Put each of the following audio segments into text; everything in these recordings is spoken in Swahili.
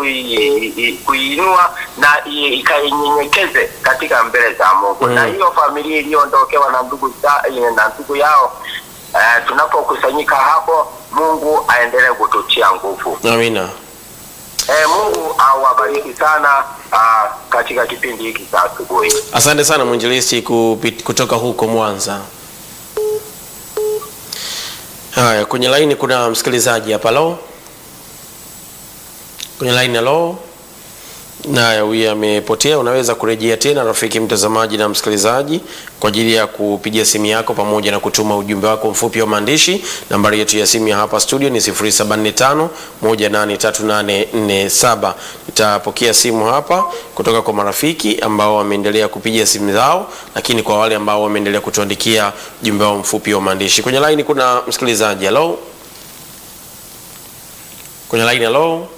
kui- i- kuiinua na i- ikainyenyekeze katika mbele za Mungu Mm. na hiyo familia iliyoondokewa na ndugu za, na ndugu yao eh, tunapokusanyika hapo, Mungu aendelee kututia nguvu. Amina. Eh, Mungu awabariki sana ah, katika kipindi hiki cha asubuhi. Asante sana mwinjilisti kupit- kutoka huko Mwanza. Haya, kwenye laini kuna msikilizaji hapa. Lo, kwenye laini halo. Naya, huyu amepotea. Unaweza kurejea tena, rafiki mtazamaji na msikilizaji, kwa ajili ya kupiga simu yako pamoja na kutuma ujumbe wako mfupi wa maandishi. Nambari yetu ya simu ya hapa studio ni 0745 183847. Nitapokea simu hapa kutoka kwa marafiki ambao wameendelea kupiga simu zao, lakini kwa wale ambao wameendelea kutuandikia ujumbe wao mfupi wa maandishi. Kwenye line kuna msikilizaji. Hello, kwenye line. Hello.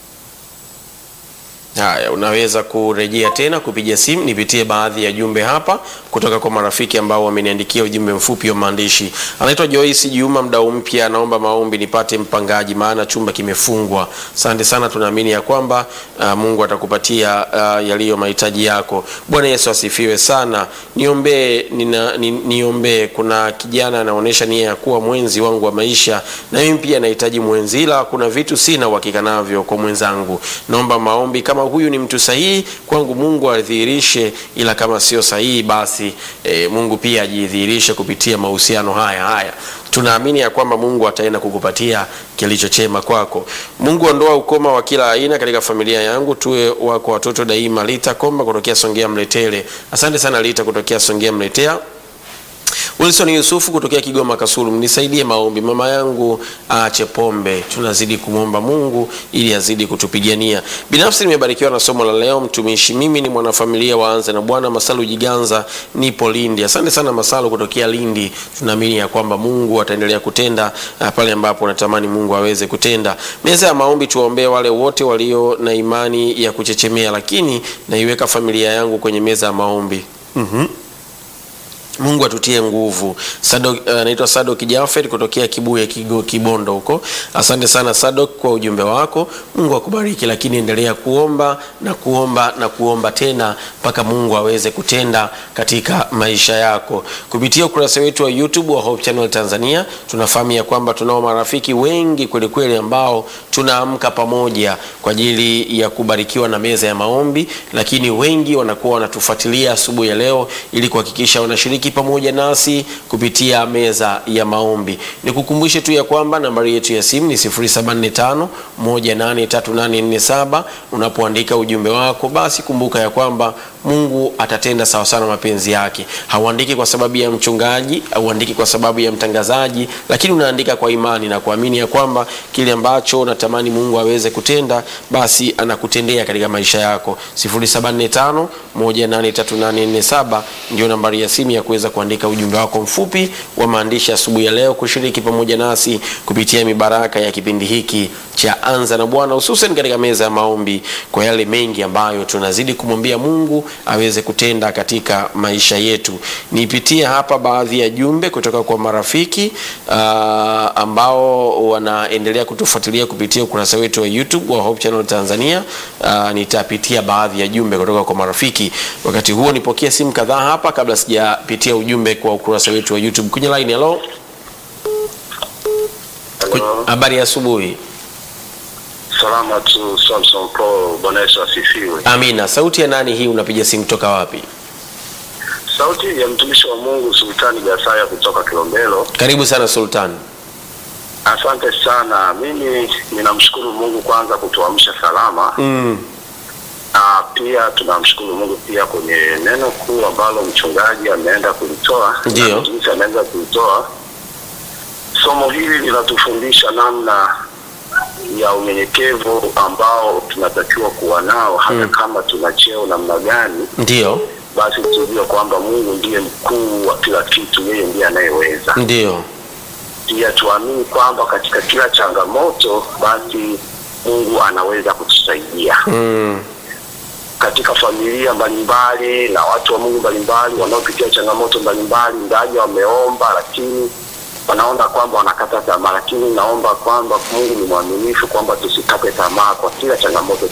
Haya, unaweza kurejea tena kupiga simu, nipitie baadhi ya jumbe hapa kutoka kwa marafiki ambao wameniandikia ujumbe mfupi wa maandishi. Anaitwa Joyce Juma, mdau mpya, anaomba maombi nipate mpangaji, maana chumba kimefungwa. Asante sana, tunaamini ya kwamba uh, Mungu atakupatia uh, yaliyo mahitaji yako. Bwana Yesu asifiwe sana. Niombee, nina, ni, niombee. Kuna kijana anaonyesha nia ya kuwa mwenzi wangu wa maisha, na mimi pia nahitaji mwenzi, ila kuna vitu sina uhakika navyo kwa mwenzangu. Naomba maombi kama huyu ni mtu sahihi kwangu, Mungu adhihirishe, ila kama sio sahihi, basi e, Mungu pia ajidhihirishe kupitia mahusiano haya haya. Tunaamini ya kwamba Mungu ataenda kukupatia kilicho chema kwako. Mungu, ondoa ukoma wa kila aina katika familia yangu, tuwe wako watoto daima. Lita Komba kutokea Songea Mletele. Asante sana Lita kutokea Songea Mletea. Wilson Yusufu kutokea Kigoma Kasulu, mnisaidie maombi, mama yangu aache pombe. Tunazidi kumwomba Mungu ili azidi kutupigania. Binafsi nimebarikiwa na somo la leo, mtumishi. Mimi ni mwanafamilia waanze na Bwana Masalu Jiganza, nipo Lindi. Asante sana Masalu kutokea Lindi. Tunaamini ya kwamba Mungu ataendelea kutenda uh, pale ambapo natamani Mungu aweze kutenda. Meza ya maombi, tuwaombee wale wote walio na imani ya kuchechemea, lakini naiweka familia yangu kwenye meza ya maombi. Mhm. Mungu atutie nguvu. Sadok anaitwa uh, Sadok Jafet kutokea Kibuye Kigo, Kibondo huko. Asante sana Sadok kwa ujumbe wako. Mungu akubariki, lakini endelea kuomba na kuomba na kuomba tena mpaka Mungu aweze kutenda katika maisha yako. Kupitia ukurasa wetu wa YouTube wa Hope Channel Tanzania, tunafahamu ya kwamba tunao marafiki wengi kweli kweli ambao tunaamka pamoja kwa ajili ya kubarikiwa na meza ya maombi, lakini wengi wanakuwa wanatufuatilia asubuhi ya leo ili kuhakikisha wanashiriki pamoja nasi kupitia meza ya maombi. Nikukumbushe tu ya kwamba nambari yetu ya simu ni 0745 183847. Unapoandika ujumbe wako, basi kumbuka ya kwamba Mungu atatenda sawa sana mapenzi yake. Hauandiki kwa sababu ya mchungaji, hauandiki kwa sababu ya mtangazaji, lakini unaandika kwa imani na kuamini ya kwamba kile ambacho unatamani Mungu aweze kutenda, basi anakutendea katika maisha yako. 0745 183847 ndio nambari ya simu ya kuweza kuandika ujumbe wako mfupi wa maandishi asubuhi ya leo, kushiriki pamoja nasi kupitia mibaraka ya kipindi hiki cha Anza na Bwana, hususan katika meza ya maombi, kwa yale mengi ambayo tunazidi kumwambia Mungu aweze kutenda katika maisha yetu. Nipitie hapa baadhi ya jumbe kutoka kwa marafiki uh, ambao wanaendelea kutufuatilia kupitia ukurasa wetu wa YouTube wa Hope Channel Tanzania. Uh, nitapitia baadhi ya jumbe kutoka kwa marafiki. Wakati huo nipokee simu kadhaa hapa kabla sijapitia ujumbe kwa ukurasa wetu wa YouTube. Kwenye line, hello. Hello. Habari ya asubuhi. Salama tu Samson Paul, Bwana Yesu asifiwe. Amina. Sauti ya nani hii? Unapiga simu toka wapi? Sauti ya mtumishi wa Mungu Sultani Gasaya kutoka Kilombero. Karibu sana Sultan. Asante sana. Mimi ninamshukuru Mungu kwanza kutuamsha salama, Mm. na pia tunamshukuru Mungu pia kwenye neno kuu ambalo mchungaji ameenda kulitoa, Ndiyo. na mtumishi ameenda kulitoa. Somo hili linatufundisha namna ya unyenyekevu ambao tunatakiwa kuwa nao hata Mm. kama tuna cheo namna gani Ndio, basi tujue kwamba Mungu ndiye mkuu wa kila kitu, yeye ndiye anayeweza. ndio, Pia tuamini kwamba katika kila changamoto, basi Mungu anaweza kutusaidia mm. katika familia mbalimbali na watu wa Mungu mbalimbali wanaopitia changamoto mbalimbali, ingawaje wameomba, lakini wanaona kwamba wanakata tamaa, lakini naomba kwamba Mungu ni mwaminifu, kwamba tusikate tamaa kwa kila changamoto